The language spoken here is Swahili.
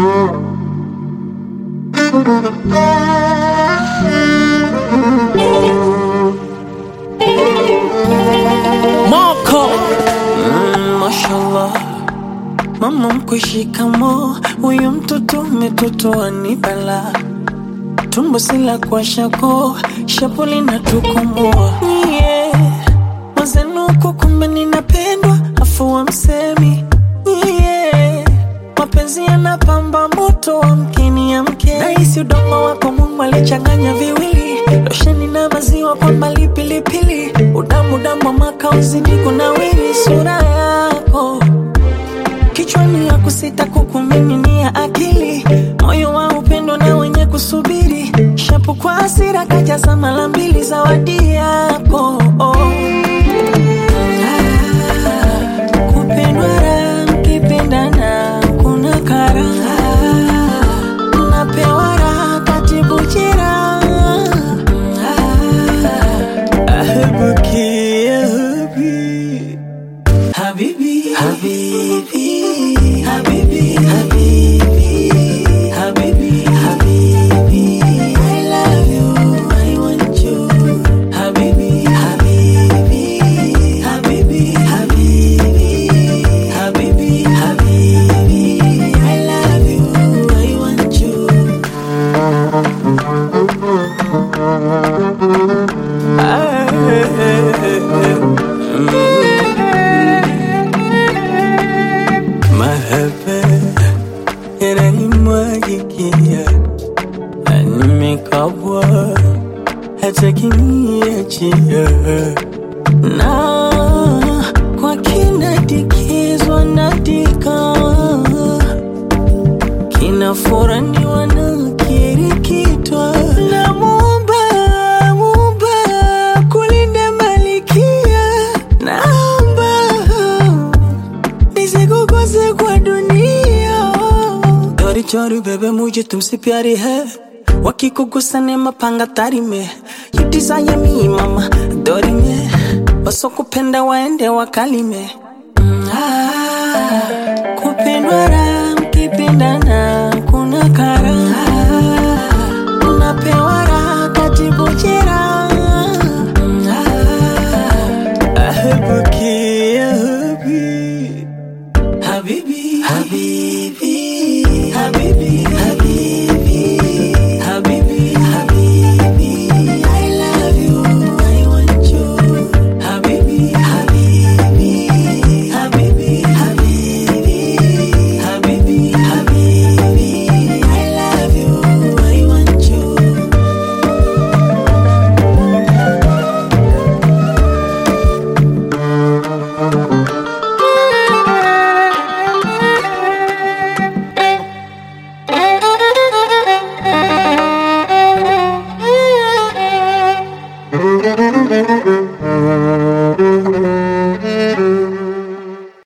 Moko mm, mashallah mama mkushikamo huyu mtoto umetotoa ni bala tumbo sila kwa shako shapuli na tukomoa yeah. mazenuko kumbe ninapendwa afu wa msemi yeah. mapenzi yanapamba moto wa mkini ya mke nahisi udongo wako mungu alichanganya viwili losheni na maziwa kwa mbali pilipili udamu damu wa makauzidi kunawiri sura yako kichwani ya kusita kukumiminia akili moyo wa upendo na wenye kusubiri shapu kwa hasira kajaza mara mbili zawadi yako oh. Ah, kupendwa raha, mkipendana kuna karaha napewa raha katibu jeraha ahebuki ahebi Habibi, Habibi, Habibi, Habibi, Habibi, Habibi. I love you, I want you. Habibi, Habibi, Habibi, Habibi, Habibi, Habibi. I love you, I want you. Mahaba yananimwagikia na nimekabwa hata kiniachia na kwa kinadikizwa nadika kinafuraniwa na kirikitwa na muumba muumba kulinda malikia naomba nisikukose kwa dunia चोरी चोरी बेबे मुझे तुमसे प्यारी है वकी को गुस्सा ने mapanga tari me you desire me mama dori me wasokupenda waende wakalime mm, ah, kupendwa raha